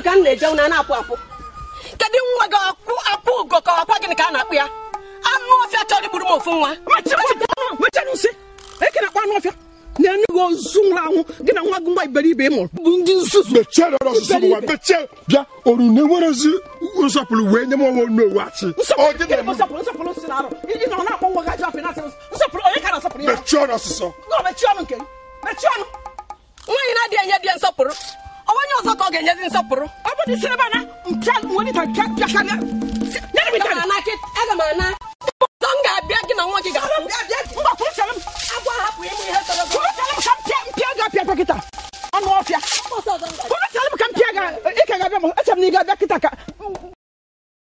ka m na-eje na na-apụ apụ kedu nwa gị akwụ apụ ugo ka ọkwa gịnị ka a na-akpụ ya anụ ọfịa chọrọ igburu m ofu nwa mechanụ nsị eke na-akpa anụ ọfịa na-enye gị ozu nwụrụ anwụ gị na nwa gị nwa iberibe ị mụrụ bụ ndị nzuzu mechie rịọrọ ọsụsụ ụwa mechie bịa oru na enwerezi nsọpụrụ wee nye m onwe n'owu achị Ọ gị na-eme? nsọpụrụ nsọpụrụ si na arụ ị nọ na-akpọ nwa gị ajọ afọ na-asị nsọpụrụ onye ka na-asọpụrụ ya mechie ọrụ ọsụsọ gọ mechie ọnụ nke gị mechie ọnụ nwaanyị na-adịghị enye di ya nsọpụrụ onye ọzọ ka ọ ga-enyezi nsọpụrụ ọ bụ dị sịrị ebe a na mpịa nwere ike pịa pịa karịa nyere m aga ike m ana kị- aga m ana